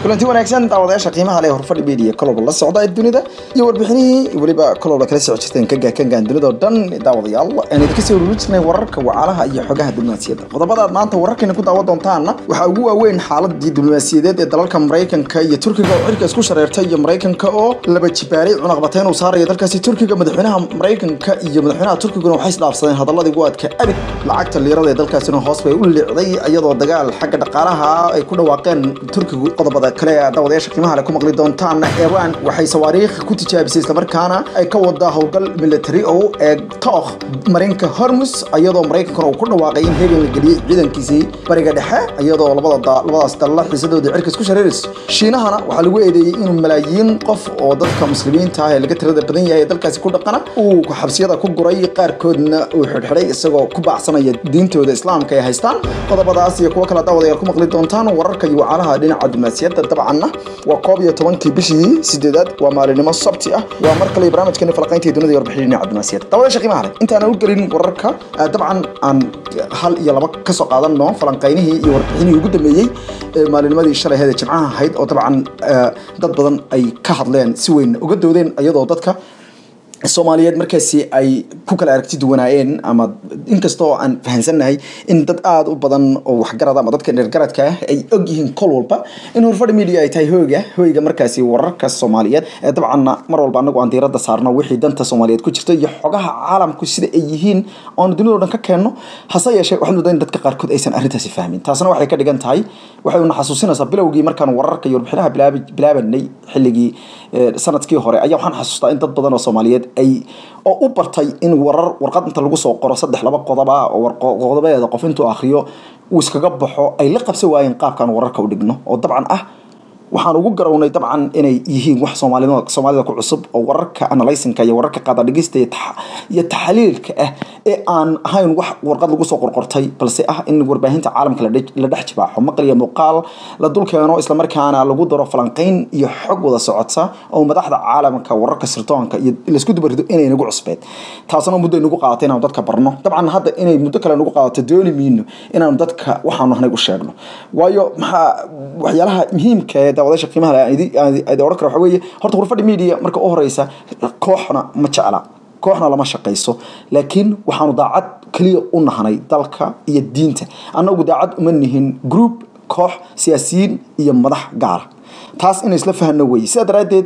kulanti wanaagsan daawadayaasha qiimaha leh horfadhi media koloba la socda ee dunida iyo warbixinihii weliba koloba kala soo jirteen kaga kangaan dunida oo dhan daawadayaal aan idinka soo ururin jirnay wararka wacalaha iyo xogaha diblomaasiyadda qodobadaad maanta wararkeena ku daawan doontaana waxaa ugu waaweyn xaaladii diblomaasiyadeed ee dalalka maraykanka iyo turkiga oo cirka isku shareertay iyo maraykanka oo laba jibaaray cunaqbateyn uu saaraya dalkaasi turkiga madaxweynaha maraykanka iyo madaxweynaha turkiguna waxay isdhaafsadeen hadaladii waadka abid lacagta liirada ee dalkaasina hoos bay u liicday iyadoo dagaal xagga dhaqaalaha ay ku dhawaaqeen turkigu qodobada kale daawadayaasha qiimaha leh ku maqli doontaan iran waxay sawaariikh ku tijaabisay islamarkaana ay ka wadaa howlgal military oo eeg tookh marinka hormus iyadoo maraykankana uu ku dhawaaqay in hegan la geliyey ciidankiisii bariga dhexe iyadoo labada labadaas dalla xiisadooda cirka isku shareerayso shiinahana waxaa lagu eedeeyey inuu malaayiin qof oo dadka muslimiinta ah ee laga tirada badan yahay ee dalkaasi ku dhaqana uu xabsiyada ku guray qaarkoodna uu xidhxidhay isagoo ku baacsanaya diintooda islaamka ay haystaan qodobadaas iyo kuwo kale daawadayaal ku maqli doontaan wararka iyo wacalaha dhinaca diblomaasiyadda dabcanna waa koob iyo tobankii bishii sideedaad waa maalinimo sabti ah waa mar kale barnaamijkeeni falaqaynta dunida iyo warbixin dhinaca diblomaasiyadda daawadayaasha qiimaha leh intaan u gelin wararka dabcan aan hal iyo laba ka soo qaadanno falanqaynihii iyo warbixinihii ugu dambeeyey ee maalinimadii shalay ahayd ee jimcaha ahayd oo dabcan dad badan ay ka hadleen si weyn uga doodeen iyadoo dadka soomaaliyeed markaasi ay ku kala aragti duwanaayeen ama inkastoo aan fahansannahay in dad aada u badan oo waxgarada ama dadka dheergaradka ah ay og yihiin kol walba in horfadhi media ay tahay hooga hoyga markaasi wararka soomaaliyeed ee dabcanna mar walba anagu aan diiradda saarno wixii danta soomaaliyeed ku jirta iyo xogaha caalamku sida ay yihiin oonu dunida o dhan ka keenno hase yeeshee waxaad moodaa in dadka qaarkood aysan arrintaasi fahmin taasna waxay ka dhigan tahay waxay una xasuusinaysaa bilowgii markaan wararka iyo warbixinaha bilaabanay xilligii sanadkii hore ayaa waxaan xasuustaa in dad badan oo soomaaliyeed ay oo u bartay in warar warqad inta lagu soo qoro saddex laba qodob ah oo qodobadeeda qof intuu akhriyo uu iskaga baxo ay la qabsan waayeen qaabkaan wararka u dhigno oo dabcan ah waxaan ugu garownay dabcan inay yihiin wax soomaalida soomaalida ku cusub oo wararka analysinka iyo wararka qaada dhigista iyo taxliilka ah ee aan ahayn wax warqad lagu soo qorqortay balse ah in warbaahinta caalamka la dhex jibaaxo maqal iyo muuqaal la dul keeno islamarkaana lagu daro falanqayn iyo xog wada socota oo madaxda caalamka wararka sirdoonka iyo laisku dubarido inay nagu cusbeed taasna muddo nagu qaadatay inaanu dadka barno dabcan hadda inay muddo kale nagu qaadato dooni miino inaanu dadka waxaanu ahnay u sheegno waayo maxaa waxyaalaha muhiimka ee daawadasha qiimaha leh odhan kara waxa weeye horta hurfadhi media marka u horeysa kooxna ma jecla kooxna lama shaqayso laakiin waxaanu daacad keliya u nahnay dalka iyo diinta annagu daacad uma nihin group koox siyaasiyiin iyo madax gaara taas inay isla fahno weye sidaa daraaddeed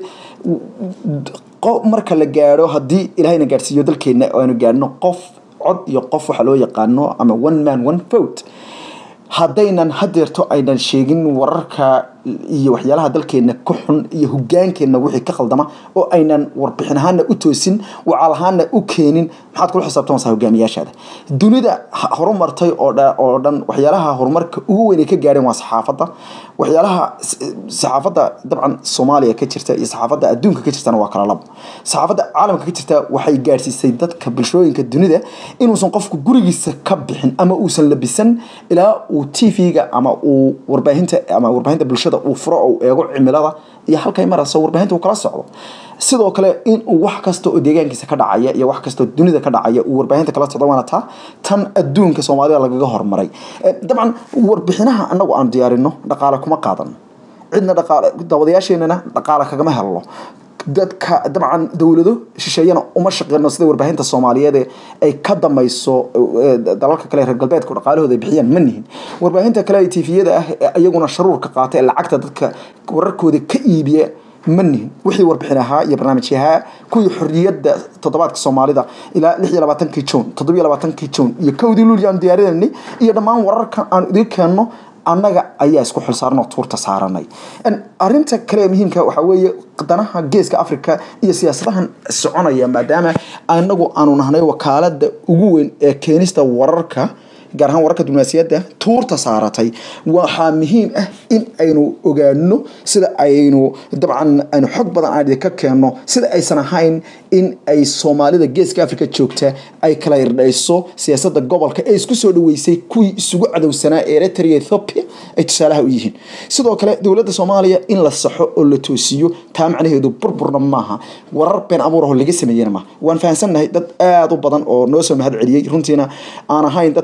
marka la gaadho haddii ilaahayna gaadhsiiyo dalkeenna aanu gaadhno qof cod iyo qof waxa loo yaqaano ama one man one vote haddaynan hadeerto aynan sheegin wararka iyo waxyaalaha dalkeena ku xun iyo hogaankeenna wixii ka khaldama oo aynan warbixin ahaana u toosin wacaal ahaana u keenin maxaad kula xisaabtamaysaa hogaamiyaashaada dunida horumartay oo dhan waxyaalaha horumarka ugu weyn ay ka gaadheen waa saxaafadda waxyaalaha saxaafadda dabcan soomaaliya ka jirta iyo saxaafadda adduunka ka jirtana waa kala labo saxaafadda caalamka ka jirta waxay gaadhsiisay dadka bulshooyinka dunida inuusan qofku gurigiisa ka bixin ama uusan labisan ilaa uu t v-ga ama uu warbaahinta ama warbaahinta bulshada uu furo oo eego cimilada iyo halkay marayso warbaahinta uu kala socdo sidoo kale in uu wax kasta oo deegaankiisa ka dhacaya iyo wax kasta oo dunida ka dhacaya uu warbaahinta kala socdo waana taa tan adduunka soomaalida lagaga hormaray dabcan warbixinaha annagu aan diyaarino dhaqaale kuma qaadano cidna dhaqaale daawadayaasheenana dhaqaale kagama helno dadka dabcan dowlado shisheeyana uma shaqeyno sida warbaahinta soomaaliyeed ay ka damayso dalalka kale reer galbeedka dhaqaalahooda ay bixiyaan ma nihin warbaahinta kale ee tifiyada ah iyaguna sharuurka qaata ee lacagta dadka wararkooda ka iibiya ma nihin wixii warbixin ahaa iyo barnaamijyahaa kuwii xorriyadda toddobaadka soomaalida ilaa lix iyo labaatankii juun toddobiyo labaatankii juun iyo kowdii luuli aan diyaarinanay iyo dhammaan wararka aan idiin keenno annaga ayaa isku xilsaaran oo tuurta saaranay arinta kale ee muhiimka waxaa weeye danaha geeska africa iyo siyaasadahan soconaya maadaama anagu aanu nahnay wakaalada ugu weyn ee keenista wararka gaar ahaan wararka diblomaasiyadda tuurta saaratay waxaa muhiim ah in aynu ogaano sida aynu dabcan aynu xog badan aan idinka keenno sida aysan ahayn in ay soomaalida geeska africa joogta ay kala irdhayso siyaasadda gobolka ee isku soo dhaweysay kuwii isugu cadowsanaa ee eritrea ethiopia ay tusaalaha u yihiin sidoo kale dowladda soomaaliya in la saxo oo la toosiyo taa macnaheedu burburna maaha warar been abuuraho laga sameeyena maaha waan fahamsannahay dad aada u badan oo noo soo mahad celiyey runtiina aan ahayn dadka iyagu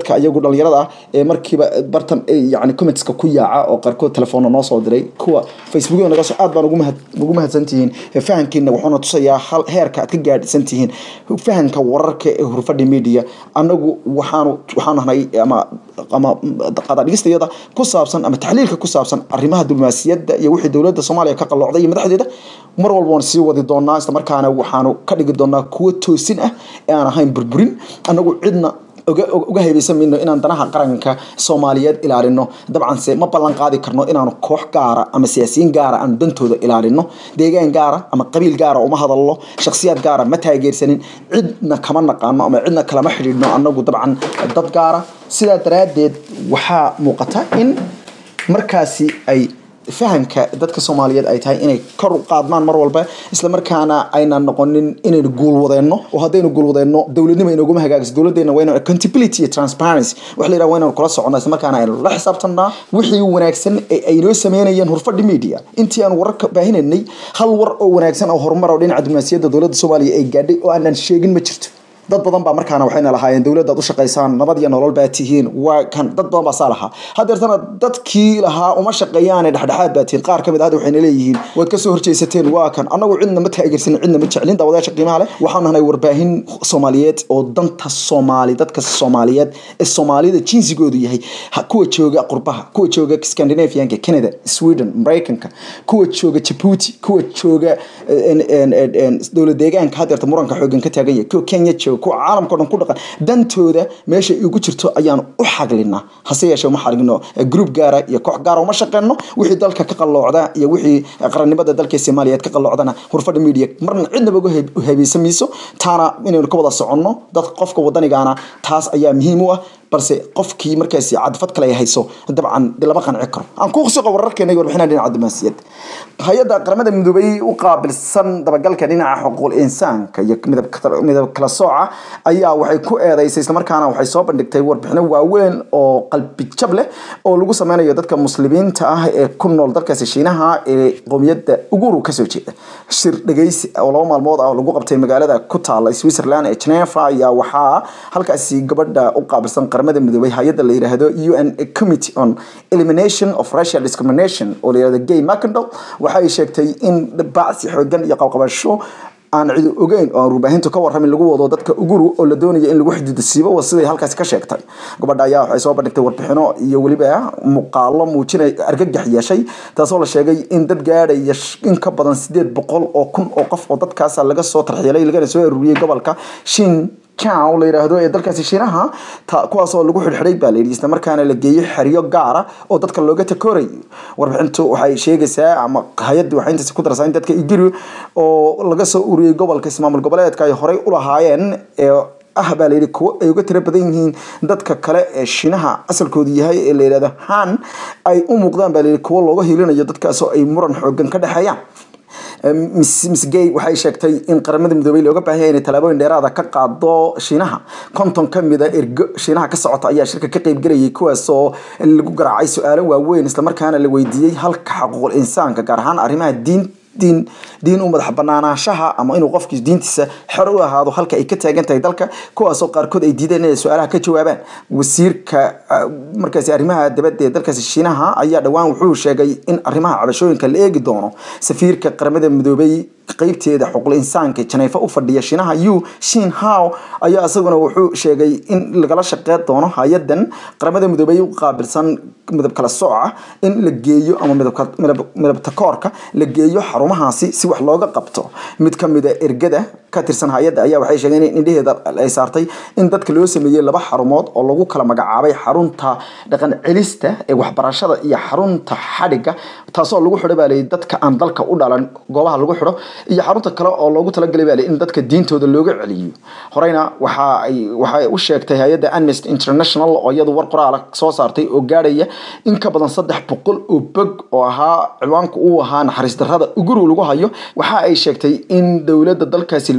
dhalinyarada ah ee markiiba bartan yani commentska ku yaaca oo qaarkood telefoonna noo soo diray kuwa facebookyada naga soo aad baan ugu mahad ugu mahadsantihiin fahankiina wuxuuna tusayaa hal heerka aad ka gaadhsantihiin fahanka wararka ee hurfadhi media anagu waxaanu waxaanu nahay ama ama qadadhigistayada ku saabsan ama taxliilka ku saabsan arrimaha diblomaasiyadda iyo wixii dowladda soomaaliya ka qalloocday iyo madaxdeeda mar walba waan sii wadi doonaa isla markaana waxaanu ka dhigi doonaa kuwo toosin ah ee aan ahayn burburin anagu cidna uga haybaysan mayno inaan danaha qaranka soomaaliyeed ilaalino dabcanse ma ballan qaadi karno inaanu koox gaara ama siyaasiyiin gaara aanu dantooda ilaalino deegaan gaara ama qabiil gaara uma hadalno shakhsiyaad gaara ma taageersanin cidna kama naqaano ama cidna kalama xidhiidhno anagu dabcan dad gaara sidaa daraaddeed waxaa muuqata in markaasi ay fahamka dadka soomaaliyeed ay tahay inay kor u qaadmaan mar walba isla markaana aynan noqonin inaynu guulwadeenno oo haddaynu guulwadeenno dowladnimo inaguma hagaagso dowladdeena waa inaan accountability iyo transparency wax la yidhaha waa inaan kula soconnaa isla markaana aynu la xisaabtannaa wixii wanaagsan ee ay noo sameynayeen hurfadhi media intii aan wararka baahinaynay hal war oo wanaagsan oo horumar oo dhinaca diblomaasiyadda dowladda soomaaliya ay gaadhay oo aanan sheegin ma jirto dad badan baa markaana waxayna lahaayeen dowladda ad u shaqaysaan nabad iyo nolol baa tihiin waa kan dad badan baa saa lahaa hadeertana dadkii lahaa uma shaqeeyaane dhexdhexaad baa tihiin qaar ka mid ah waxayna leeyihiin waad ka soo horjeysateen waa kan annagu cidna ma taageersanin cidna ma jeclin daawadayaasha qiimaha leh waxaan nahnay warbaahin soomaaliyeed oo danta soomaali dadka soomaaliyeed ee soomaalida jinsigoodu yahay kuwa jooga qurbaha kuwa jooga scandinavianka canada sweden maraykanka kuwa jooga jabuuti kuwa jooga dowlad deegaanka hadeerta muranka xoogan ka taagan yahay kuwa kenya jooga kuwa caalamka o dhan ku dhaqan dantooda meesha igu jirto ayaanu u xaglinaa hase yeeshee uma xaglino group gaara iyo koox gaara uma shaqeyno wixii dalka ka qalloocda iyo wixii qarannimada dalka soomaaliyeed ka qalloocdana hurfadha media marna cidnaba uga heebeysan mayso taana inaynu ka wada soconno dad qofka wadanigaana taas ayaa muhiim u ah balse qofkii markaasi cadfad kale ay hayso dabcan lama qanci karo aan ku suqa wararkeena iyo warbixinaha dhinaca diblomaasiyad hay-adda qaramada midoobay u qaabilsan dabagalka dhinaca xuquuqul insaanka iyo midab kala sooca ayaa waxay ku eedeysay islamarkaana waxay soo bandhigtay warbixino waaweyn oo qalbi jab leh oo lagu sameynayo dadka muslimiinta ah ee ku nool dalkaasi shiinaha ee qowmiyadda uguru kasoo jeeda shir dhegeysi oo laba maalmood ah oo lagu qabtay magaalada ku taala switzerland ee geneva ayaa waxaa halkaasi gabadha u qaabilsan qaramada midoobay hay-adda la yidhaahdo u n committee on elimination of racial discrimination oo la yidhahdo gay macandal waxay sheegtay in bacsi xoogan iyo qabqabasho aan cidi ogeyn oo aan warbaahintu ka warramin lagu wado dadka uguru oo la doonaya in lagu xididasiibo waa siday halkaasi ka sheegtay gabadha ayaa waxay soo bandhigtay warbixino iyo weliba muuqaalo muujinay argagax yeeshay taasoo la sheegay in dad gaadhaya in ka badan sideed boqol oo kun oo qof oo dadkaasa laga soo tarxiilay lagana soo aruuriyey gobolka shin cow la yidhaahdo ee dalkaasi shiinaha kuwaasoo lagu xidhxidhay baa layidhi isla markaana la geeyey xeryo gaara oo dadka looga takoorayo warbixintu waxay sheegaysaa ama hay-addu waxay intaasi ku daraysaa in dadka igiri oo laga soo uriyey gobolka ismaamul goboleedka ay horey u lahaayeen ee ah baa layidhi kuwo ay uga tiro badan yihiin dadka kale ee shiinaha asalkoodu yahay ee la yidhahdo han ay u muuqdaan baa layidhi kuwo looga hiilinayo dadkaasoo ay muran xoogan ka dhexeeyaan miss gay waxay sheegtay in qaramada midoobey looga baahan yahay inay tallaabooyin dheeraada ka qaado shiinaha konton ka mid a ergo shiinaha ka socota ayaa shirka ka qaybgelayay kuwaasoo lagu garaacay su-aalo waaweyn islamarkaana la weydiiyey halka xaquuqul insaanka gaar ahaan arrimaha diin diin diin u madax banaanaanshaha ama inuu qofkii diintiisa xor u ahaado halka ay ka taagan tahay dalka kuwaasoo qaarkood ay diideen inay su-aalaha ka jawaabaan wasiirka markaasi arrimaha dabadda ee dalkaasi shiinaha ayaa dhowaan wuxuu sheegay in arrimaha cabashooyinka la eegi doono safiirka qaramada midoobay qeybteeda xuquuqul insaanka janeefa u fadhiya shiinaha yu shin how ayaa isaguna wuxuu sheegay in lagala shaqeyn doono hay-adan qaramada midoobay u qaabilsan midab kala sooca in la geeyo ama midab takoorka la geeyo xarumahaasi si wax looga qabto mid ka mid a ergada ka tirsan hay-adda ayaa waxay sheegeen in indhaheeda ay saartay in dadka loo sameeyey laba xarumood oo lagu kala magacaabay xarunta dhaqan celista ee waxbarashada iyo xarunta xadhigga taasoo lagu xidho baa layidhi dadka aan dalka u dhalan goobaha lagu xidho iyo xarunta kale oo loogu talagalay baa in dadka diintooda looga celiyo horeyna waxa ay waxay u sheegtay hay-adda amnesty international oo iyadu war qoraala soo saartay oo gaadhaya in ka badan saddex boqol oo bog oo ahaa ciwaanku uu ahaa naxariis darrada uguru lagu hayo waxa ay sheegtay in dowladda dalkaasi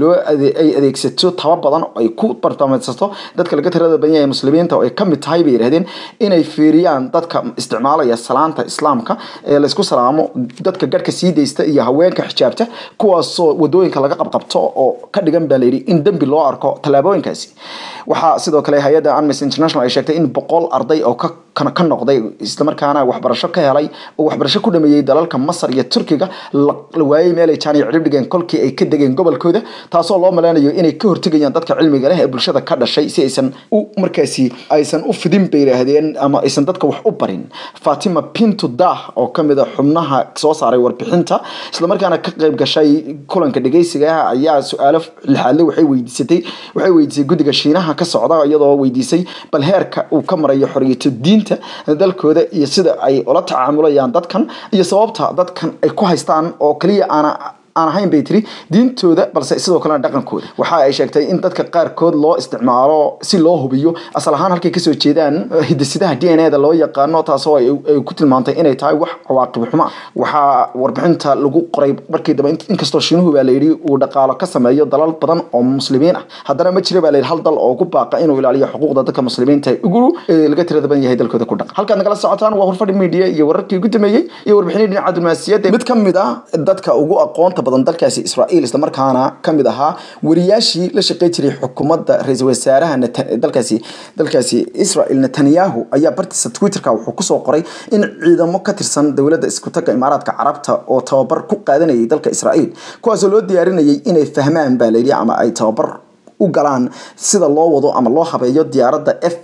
loo ay adeegsato taba badan oo ay ku bartaamaysato dadka laga tirada badan yahay muslimiinta oo ay kamid tahay bay yidhahdeen inay fiiriyaan dadka isticmaalaya salaanta islaamka ee laysku salaamo dadka garhka sii daysta iyo haweenka xijaabta kuwaasoo wadooyinka laga qabqabto oo ka dhigan baa layidhi in dembi loo arko tallaabooyinkaasi waxaa sidoo kale hay-adda amnesty international ay sheegtay in boqol arday oo ka ka noqday islamarkaana waxbarasho ka helay oo waxbarasho ku dhameeyey dalalka masar iyo turkiga la waayey meelay jaaniya cidhib dhigeen kolkii ay ka degeen gobolkooda taasoo loo maleynayo inay ka hortegayaan dadka cilmiga leh ee bulshada ka dhashay si aysan u markaasi aysan u fidin bay yidhaahdeen ama aysan dadka wax u barin fatima pinto dah oo kamid a xubnaha soo saaray warbixinta islamarkaana ka qayb gashay kulanka dhegeysiga ayaa su-aalo lixaadle waxay weydiisatay waxay weydiisay guddiga shiinaha ka socda iyadoo weydiisay bal heerka uu ka marayo xoriyatu diin dalkooda iyo sida ay ula tacaamulayaan dadkan iyo sababta dadkan ay ku haystaan oo kaliya aana aan ahayn bay tiri diintooda balse sidoo kalena dhaqankooda waxa ay sheegtay in dadka qaarkood loo isticmaalo si loo hubiyo asal ahaan halkay kasoo jeedaan hidisidaha d n a da loo yaqaano taasoo ay ku tilmaantay inay tahay wax cawaaqib xumo ah waxaa warbixinta lagu qoray markii dambe inkastoo shiinuhu baa layidhi uu dhaqaalo ka sameeyo dalal badan oo muslimiin ah haddana ma jira baa layidhi hal dal oo ku baaqa inuu ilaaliyo xuquuqda dadka muslimiinta ugu laga tirada badan yahay dalkooda ku dhaqan halkaad nagala socotaan waa hurfadhi media iyo wararkii ugu dameeyey iyo warbixinii dhinaca diblomaasiyadda mid ka mid ah dadka ugu aqoonta badan dalkaasi israa'iil islamarkaana kamid ahaa wariyaashii la shaqey jiray xukuumadda ra-iisul wasaaraha dalkaasi dalkaasi israel netanyahu ayaa bartiisa twitterka wuxuu kusoo qoray in ciidamo ka tirsan dowladda iskutaga imaaraadka carabta oo tababar ku qaadanayay dalka israa'iil kuwaasoo loo diyaarinayay inay fahmaan baa layidhi ama ay tababar u galaan sida loo wado ama loo habeeyo diyaaradda f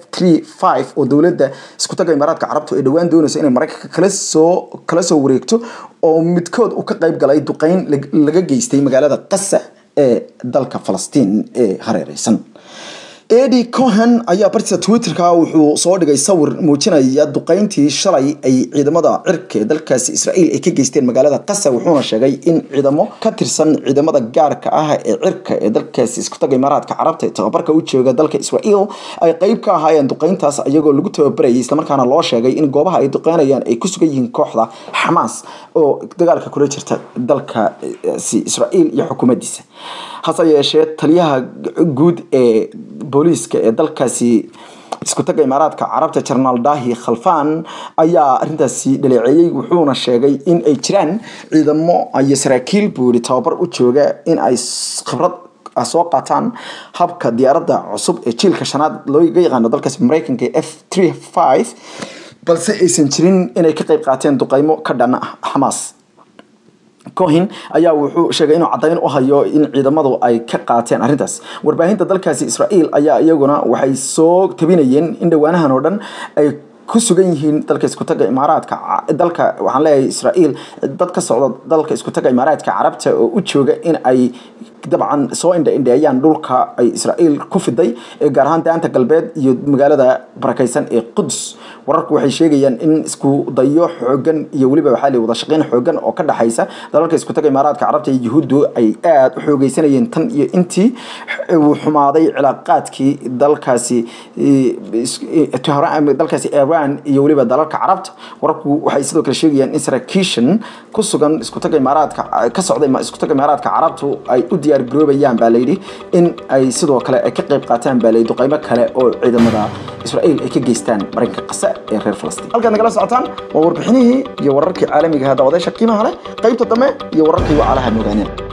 oo dowladda iskutaga imaaraadka carabtu ay dhowaan doonayso inay maraykanka kala soo kala soo wareegto oo midkood uu ka qayb galay duqeyn laga geystay magaalada qasa ee dalka falastiin ee hareereysan edi cohen ayaa bartiisa twitterka wuxuu soo dhigay sawir muujinaya duqeyntii shalay ay ciidamada cirka ee dalkaasi israa'iil ay ka geysteen magaalada qasa wuxuuna sheegay in ciidamo ka tirsan ciidamada gaarka ah ee cirka ee dalkaasi iskutaga imaaraadka carabta ee tababarka u jooga dalka israa'iil ay qeyb ka ahaayeen duqeyntaas iyagoo lagu tababarayay islamarkaana loo sheegay in goobaha ay duqeynayaan ay ku sugan yihiin kooxda xamaas oo dagaalka kula jirta dalkasi israa'iil iyo xukuumaddiisa hase yeeshee taliyaha guud ee booliiska ee dalkaasi iskutaga imaaraadka carabta jenaraal dahi khalfan ayaa arintaasi dhaleeceeyey wuxuuna sheegay in ay jiraan ciidamo iyo saraakiil buuri tababar u jooga in ay khibrad soo qaataan habka diyaaradda cusub ee jiilka shanaad looga yaqaano dalkaasi mareykanka ee f balse aysan jirin inay ka qeyb qaateen duqeymo ka dhana ah xamaas cohin ayaa wuxuu sheegay inuu caddayn u hayo in ciidamadu ay ka qaateen arrintaas warbaahinta dalkaasi israa'iil ayaa iyaguna waxay soo tabinayeen in dhowaanahan oo dhan ay ku sugan yihiin dalka iskutaga imaaraadka dalka waxaan leeyahay israa'iil dad ka socda dalka iskutaga imaaraadka carabta oo u jooga in ay dabcan soo indha indheeyaan dhulka ay israa'iil ku fiday gaar ahaan daanta galbeed iyo magaalada barakaysan ee quds wararku waxay sheegayaan in isku dayo xoogan iyo weliba waxaa la wada shaqeyn xoogan oo ka dhaxaysa dalalka iskutaga imaaraadka carabta iyo yuhuuddu ay aada u xoogeysanayeen tan iyo intii uu xumaaday cilaaqaadkii dalkaasi dalkaasi iran iyo weliba dalalka carabta wararku waxay sidoo kale sheegayaan in saraakiishan ku sugan iskutaga imaaraadka ka socda iskutaga imaaraadka carabtu ay u diyaar garoobayaan baa layidhi in ay sidoo kale ay ka qayb qaataan baa layidhi duqeymo kale oo ciidamada israa'iil ay ka geystaan marinka qasa ee reer falastiin halkaad nagala socotaan waa warbixinihii iyo wararkii caalamiga ah daawadayaasha qiimaha leh qaybta dambe iyo wararkii wacalaha moogaaneen